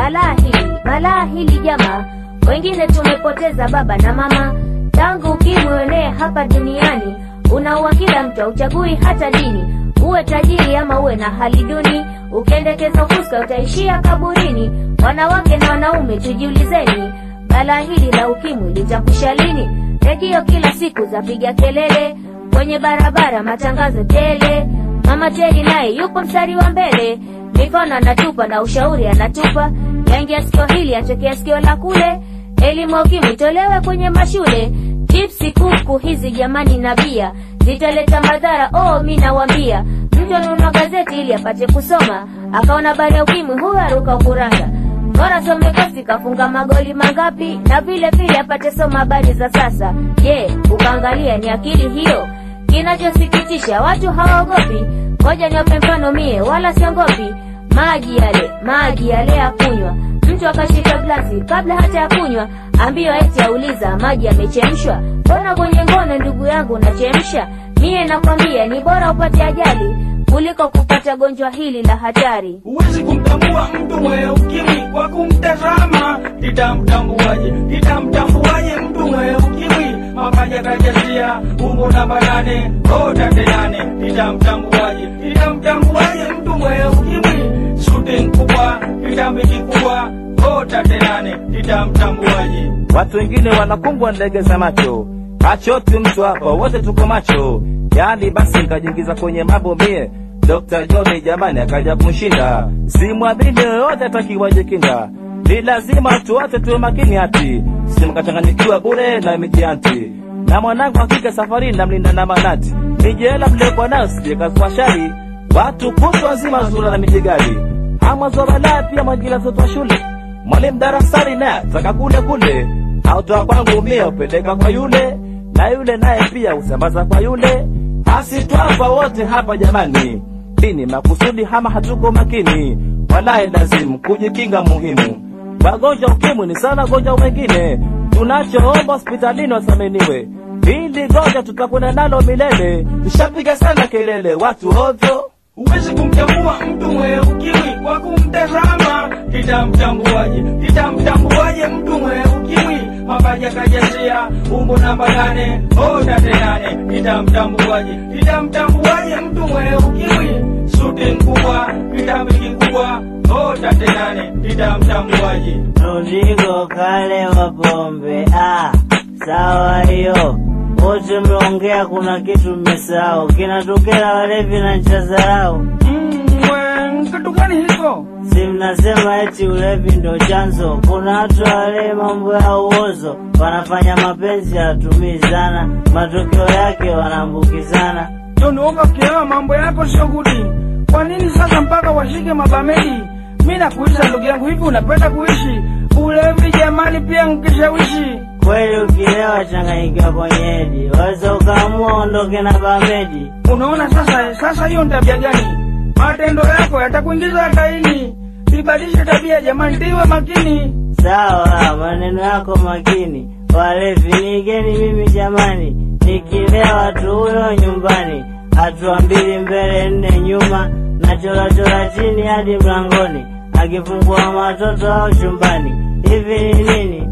balaa hili, balaa hili jamaa, wengine tumepoteza baba na mama tangu ukimwi uenee hapa duniani. Unaua kila mtu, hauchagui hata dini, uwe tajiri ama uwe na hali duni. Ukiendekeza ufuska utaishia kaburini. Wanawake na wanaume, tujiulizeni, balaa hili la ukimwi litakwisha lini? Redio kila siku zapiga kelele, kwenye barabara matangazo tele. Mama Teddy naye yupo mstari wa mbele, mikono anatupa na ushauri anatupa, yaingia sikio hili atokea sikio la kule. Elimu ya ukimwi itolewe kwenye mashule, chipsi kuku hizi jamani na bia zitaleta madhara. Oh, mi nawambia, mtu anunua gazeti ili apate kusoma, akaona habari ya ukimwi, huyo aruka ukuranga bora some kosi kafunga magoli mangapi, na vile vile apate soma habari za sasa. Je, ukaangalia ni akili hiyo? Kinachosikitisha watu hawaogopi. Ngoja niwape mfano mie, wala siongopi. Maji yale, maji yale ya kunywa, mtu akashika glasi kabla hata ya kunywa, ambiwa eti auliza maji yamechemshwa. Mbona kwenye ngono ndugu yangu unachemsha? Mie nakwambia ni bora upate ajali kuliko kupata gonjwa hili la hatari. Huwezi kumtambua mtu mwenye ukimwi kwa kumtazama. Nitamtambuaje? Nitamtambuaje mtu mwenye ukimwi? Mapaja kajazia umbo namba nane tate nane. Nitamtambuaje? Nitamtambuaje mtu mwenye ukimwi? Suti kubwa, kitambi kikubwa tate nane. Nitamtambuaje? Watu wengine wanakumbwa ndege za macho, hachoti mtu hapa, wote tuko macho. Yani basi nikajiingiza kwenye mambo mie, Dr. John jamani akaja kumshinda, simwamini yoyote atakiwajikinda, ni lazima tu wote tuwe makini hati, simkachanganyikiwa bure na mijianti na mwanangu hakika safari namlinda na manati, mijela mliokuwa nayo sijekazwa shari, watu kutwa nzima zura na mijigari, amwazo balaa pia mwajila mtoto wa shule, mwalimu darasani naye ataka kule kule, autoa kwangu mie upeleka kwa yule na yule naye pia usambaza kwa yule, asitwapa wote hapa jamani. Dini makusudi hama hatuko makini, walahi lazimu kujikinga muhimu. Wagonjwa ukimwi ni sana gonjwa wengine, tunachoomba hospitalini wasaminiwe, hili gonjwa tutakwenda nalo milele. Tushapiga sana kelele watu ovyo Huwezi kumtambua mtu mwenye ukimwi kwa kumtazama. Nitamtambuaje? Nitamtambuaje mtu mwenye ukimwi? Mapaja kajazia umbo namba nane tate nane. Nitamtambuaje? Nitamtambuaje mtu mwenye ukimwi? Suti kubwa, kitambi kikubwa tate nane. Nitamtambuaje? Rodrigo kale wa pombe. Ah, sawa hiyo. Wote mmeongea, kuna kitu mmesahau, kinatokea walevi na ncha zarau. Mm, we, kitu gani hiko? Si mnasema eti ulevi ndo chanzo? Kuna watu wale mambo ya uozo, wanafanya mapenzi hawatumii sana, matokeo yake wanaambukizana. Tonuoka kielewa mambo yako sio gudi. Kwa nini sasa mpaka washike mabamedi? Mi nakuuliza ndugu yangu, hivi unapenda kuishi ulevi? Jamani, pia nkishawishi Kweli ukilewa changanyikiwa kwenye hedi, waweza ukaamua ondoke na bamedi. Unaona sasa, sasa hiyo ni tabia gani? Matendo yako yatakuingiza hataini. Ibadilishe tabia jamani, tiwe makini. Sawa, maneno yako makini. Walevi nigeni mimi jamani, nikilewa tu huyo nyumbani, hatua mbili mbele nne nyuma, na chorachora chini hadi mlangoni, akifungua matoto au chumbani. Hivi ni nini?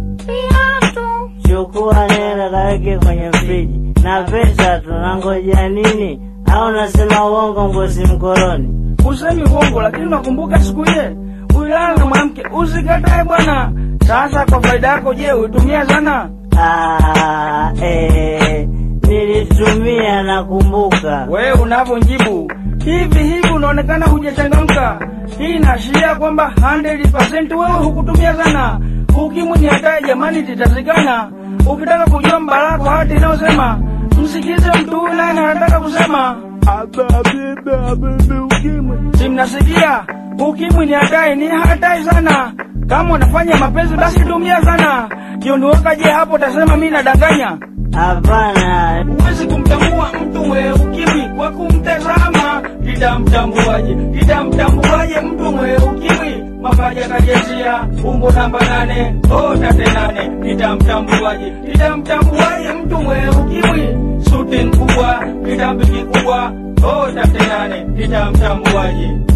Chukua nenda kaweke kwenye friji na pesa, tunangoja nini? Au nasema uongo ngozi mkoloni? Usemi uongo, lakini nakumbuka siku ile ulilala na mwanamke, usikatae bwana. Sasa kwa faida yako, je, uitumia sana? Ah, eh, nilitumia nakumbuka. Wewe unavyonjibu hivi hivi, unaonekana hujachangamka. Hii inaashiria kwamba 100% wewe hukutumia sana. Ukimwi ni hatari jamani, titazikana. Ukitaka kujua mbala kwa hati inayosema msikize mtu huyu naye anataka kusema si mnasikia? Ukimwi ni hatari, ni hatari sana. Kama unafanya mapenzi basi tumia sana. Jiondoka, je, hapo utasema mimi nadanganya? Hapana, Huwezi kumtambua mtu mwenye ukimwi kwa kumtazama. Nitamtambuaje? Nitamtambuaje mtu mwenye ukimwi? Mapaja kajazia umbo namba nane tate nane. Nitamtambuaje? Nitamtambuaje mtu mwenye ukimwi? Suti kubwa, kitambi kikubwa tate nane. Nitamtambuaje?